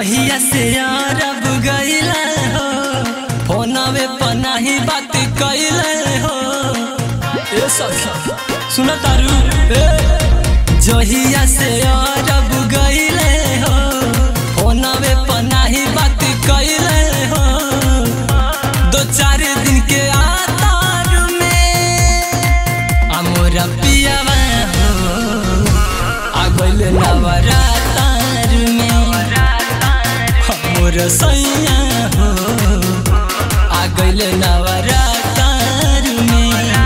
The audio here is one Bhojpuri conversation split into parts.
जहिया से अरब गईले हो फोनवे पर नाही बात कईले हो ए सखी सुन तारू ए जहिया से अरब गईले हो फोनवे पर नाही बात कईले हो दो चार दिन के आतार में अमोरा पियावा हो आगल नवरातार में हमर सैया हो आगल नवरातार में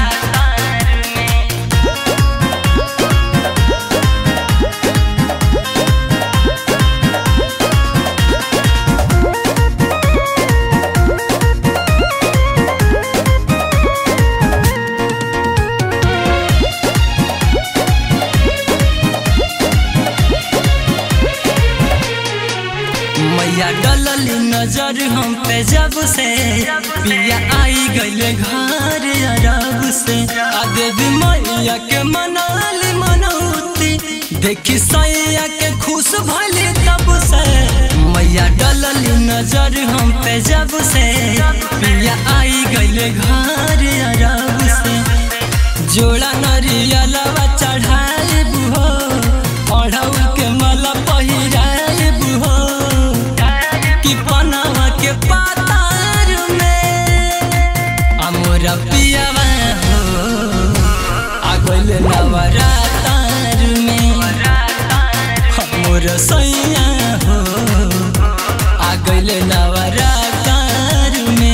मैया डलली नजर हम पे जब से पिया आई गईले घर अरब से आ देवी मैया के मनाली मनौती देखी सैया के खुश भले तब से मैया डलली नजर हम पे जब से पिया आई गईले घर अरब से जोड़ा नरियलवा चढ़ाए बुहो अढ़ऊ के मला पहिराए बुहो कि पनावा के पातार में अमोरा पियावा हो आगल नवरातार में हमोर सैया हो आगल नवरातार में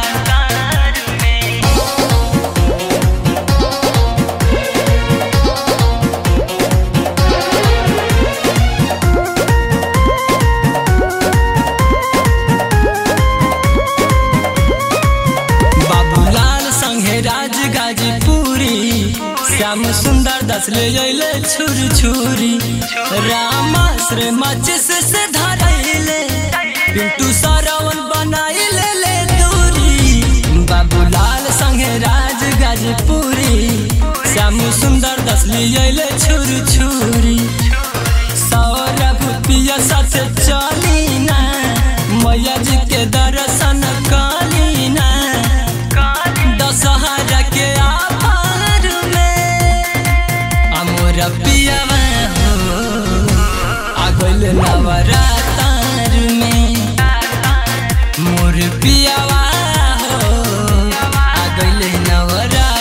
बाबूलाल संगे राज गाजीपुरी श्याम सुंदर दस ले अइले छुरी छुरी रामाश्रय माचिस से धरैले पिंटू सरवन बनाइले ले दूरी बाबूलाल संगे राज गाजीपुरी श्याम सुंदर दस ले अइले छुरी छुरी सौरभ पिया साथ चली ना मैया जी के दर्शन कली ना दशहरा के आभार में अमोर पियावा हो आगल नवरातार में मोर पियावा हो आगल नवरातार